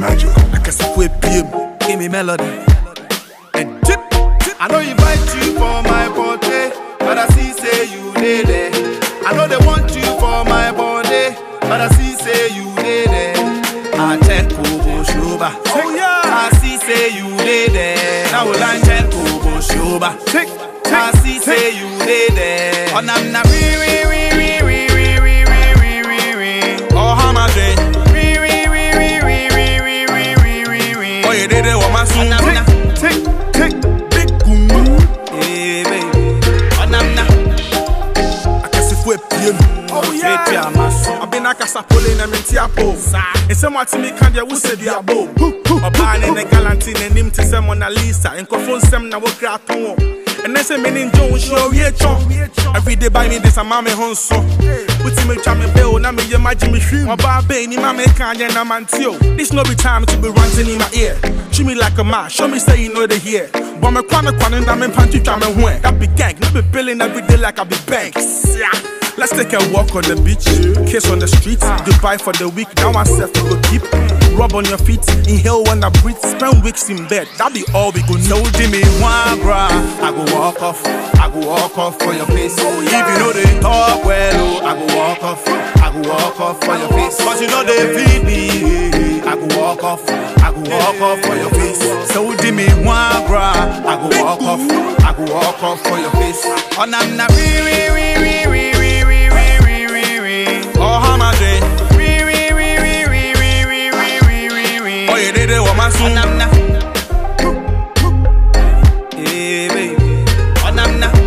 magic. akasafo epiem give me melody and dip I know invite you for my birthday, but I see say you dey there. I know they want you for my birthday, but I see say you dey there. I check Kobo Shoba. Oh, yeah. I see say you dey there. Now we line check Kobo Shoba. tick I tick see say you dey there. Oh, nam na re re re re re re re re re re re. oh how my day Re re re re re re re re re re re. oh you did it with my Oh, soon nam na. tick tick big boom Hey, baby. Oh, nam na. akasafo epiem oh Straight to yeah your muscle. abena kasapole na menti apo nsɛm ate mi ka deɛ wosɛ bi abo ɔbaa ne ne galanti n'anim te sɛ mona lisa nkɔfo nsɛm na wokra to wɔ ɛnɛ sɛ mene ngye wo nhyɛ owie twɔn everyday buy me this ama me ho nso wotumi twa me bill na meyɛ magye me hwim ɔbaa bei ni ma meka nyɛ na manteo this no be time to be ranting in my ear treat me like a man show me say you know the here bɔ me kwane kwane na mempa ntwitwa me ho ɛ that be gang no be billing every day like I be banks yeah. Let's take a walk on the beach, kiss on the streets, Dubai for the week. Now I said we go keep. Rub on your feet, inhale when I breathe, spend weeks in bed. That be all we go So know. Jimmy one bra, I go walk off, I go walk off for your face. If you know they talk well, oh, I go walk off, I go walk off for your face. Cause you know they feed me, I go walk off, I go walk off for your face. So Jimmy one bra, I go walk off, I go walk off for your face. Oh, I'm not re re re re re re re re re re re. Oh, how my day? Re re re re re re re re re re re. Oh, you did it with my Oh, soon. nam na. Hey, baby. Oh, nam na.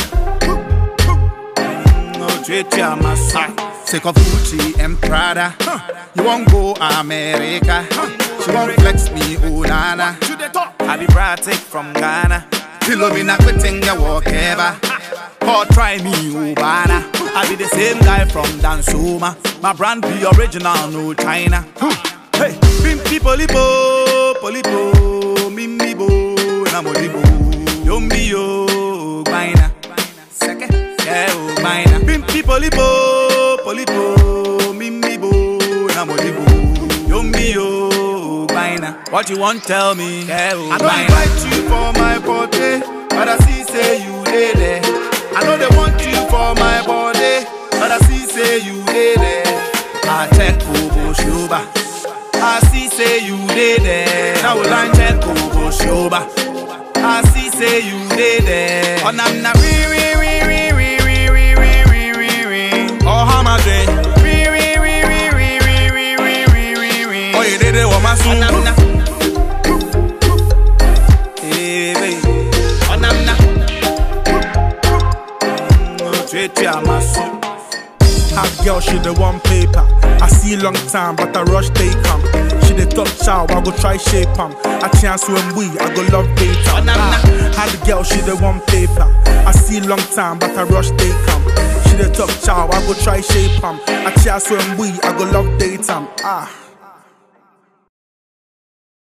No treat ya massa. Take off Gucci and Prada. You won't go America. She won't flex me, oh nana. I be Bratic from Ghana. Pillow me not quitting your walk ever. Or try me, oh bana. I be the same guy from Dansuma. My brand be original, no China. Hey, pimpi polipo, polipo, mimi bo, namodibo, yombi yo, gbaina, seke, yeah, oh, gbaina. Pimpi polipo, polipo, mimi bo, namodibo, yombi yo, gbaina. What you want, tell me, yeah, oh, I don't invite you for my birthday, but I see say you dey there. I know they want you for my birthday, but I see say you dey there. I check Kobo Shoba. I see say you dey there. Now we line check Kobo Shoba. I see say you dey there. Oh, nam na re re re re re re re re re re re. Oh, how my day? Re re re re re re re re re re re. Oh, you did it with my Oh, soon. nam na. Hey, baby. Oh, nam na. Mm, oh, treat ya, my son. Hot girl, she the one paper. I see long time, but I rush they come. She the top child, I go try shape 'em. A chance when we, I go love data. Oh, nah, nah. Hot girl, she the one paper. I see long time, but I rush they come. She the top child, I go try shape 'em. A chance when we, I go love data. Ah.